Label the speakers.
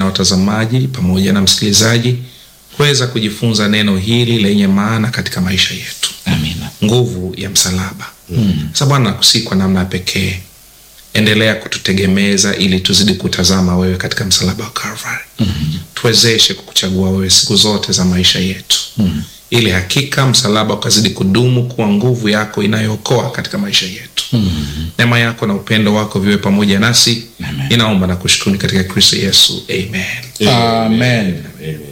Speaker 1: watazamaji pamoja na msikilizaji kuweza kujifunza neno hili lenye maana katika maisha yetu,
Speaker 2: Amina.
Speaker 1: nguvu ya msalaba. Sasa Bwana, nakusihi kwa namna ya pekee, endelea kututegemeza ili tuzidi kutazama wewe katika msalaba wa Calvary. Tuwezeshe kukuchagua wewe siku zote za maisha yetu, ili hakika msalaba ukazidi kudumu kuwa nguvu yako inayookoa katika maisha yetu. Neema yako na upendo wako viwe pamoja nasi.
Speaker 2: Amen.
Speaker 1: Ninaomba na kushukuru katika Kristo Yesu, amen.
Speaker 2: Amen.
Speaker 3: Amen.